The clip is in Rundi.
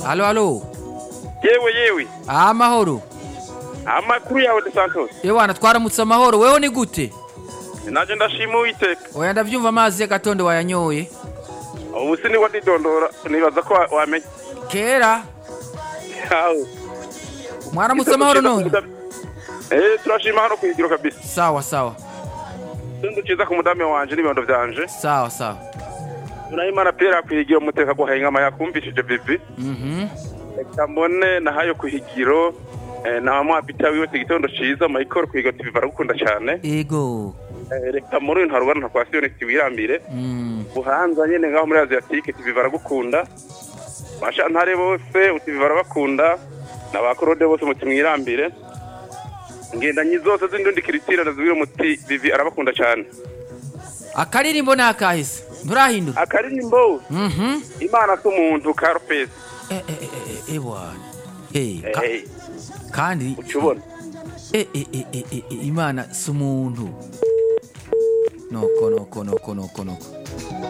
alo alo yewe yewe amahoro amakuru yawe de santos ewana twaramutse amahoro weho ni gute naje ndashima uwiteka oya ndavyumva amazi y'agatondo wayanyoye ubu si niwe ndidondora nibaza ko wa- wamenye kera Aho. mwaramutse amahoro none eh turashima hano kwigiro kabisa sawa sawa tundu ciza ku mudame wanje n'ibibondo vyanje sawa sawa urayimana pera kwigiro muteka guhengama yakumvishije bibi mhm reka mbone nahayo kuhigiro eh, na mwapita wiwe igitondo ciza michael kwigiro tv baragukunda cyane ego Eh, reka muri uyu ntarugana nta kwasiyoni wirambire mm. buhanza nyene ngaho muri asiatique tv baragukunda bashantare bose tv barabakunda n'abakorode bose muti mwirambire ngendanyi zose z'indundi kiritira nazibwira muti bivi arabakunda cyane akaririmbo ni akahise nturahindura akaririmbo mhm imana s'umuntu carpes Eh, eh, eh, eh, eh, bwana Eh, ka- Eh, kandi ucubona eh, eh, eh, eh, eh, eh, imana si umuntu noko noko noko noko noko